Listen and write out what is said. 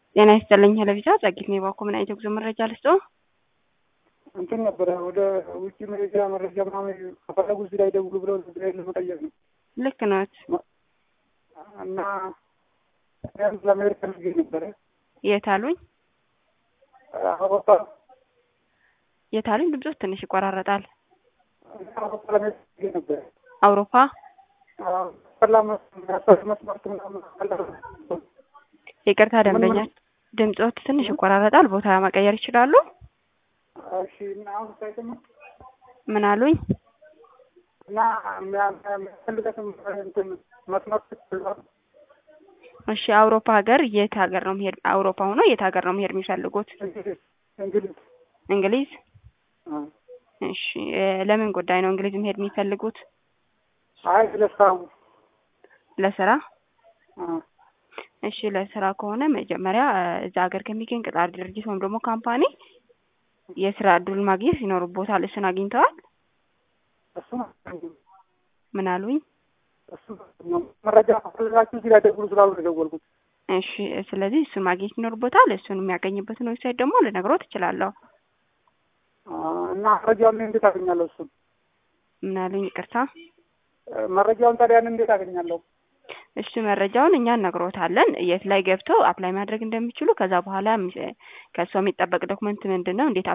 ጤና ይስጥልኝ ሄለቢታ ጸጊት ነው የባኮ ምን አይነት የጉዞ መረጃ ልስጦ? እንትን ነበረ ወደ ውጭ መረጃ መረጃ ምናምን ከፈለጉ እዚህ ላይ ደውሉ ብለው እዚህ ላይ ለመጠየቅ ነው ልክ ነት እና ቢያንስ ለአሜሪካ ልገኝ ነበረ የት አሉኝ? አውሮፓ የት አሉኝ? ድምፆች ትንሽ ይቆራረጣል። አውሮፓ ለመሄድ ልገኝ ነበረ አውሮፓ ፈላ መስማርት ምናምን ይቅርታ ደንበኛ ድምፆት ትንሽ ይቆራረጣል። ቦታ መቀየር ይችላሉ? እሺ እና አሁን ሳይሰማ ምን አሉኝ? እና የሚያስፈልገትም እንትን መስማት ትችላል እሺ አውሮፓ ሀገር የት ሀገር ነው መሄድ አውሮፓ ሆኖ የት ሀገር ነው መሄድ የሚፈልጉት? እንግሊዝ እንግሊዝ። እሺ ለምን ጉዳይ ነው እንግሊዝ መሄድ የሚፈልጉት? አይ ለስራው ለስራ። እሺ ለስራ ከሆነ መጀመሪያ እዛ ሀገር ከሚገኝ ቅጣር ድርጅት ወይም ደግሞ ካምፓኒ የስራ እድል ማግኘት ይኖርቦታል። እሱን አግኝተዋል? እሱ ምን አሉኝ? እሱ መረጃ ከፈለጋችሁ እዚህ ላይ ደውሉ ስላሉ ነው የደወልኩት። እሺ ስለዚህ እሱን ማግኘት ይኖርቦታል። እሱን የሚያገኝበትን ዌብሳይት ደግሞ ልነግሮት እችላለሁ። እና መረጃውን እንዴት አገኛለሁ? እሱን ምን አሉኝ? ይቅርታ መረጃውን ታዲያን እንዴት አገኛለሁ? እሱ መረጃውን እኛ እነግሮታለን የት ላይ ገብተው አፕላይ ማድረግ እንደሚችሉ ከዛ በኋላ ከእሷ የሚጠበቅ ዶክመንት ምንድን ነው እንዴት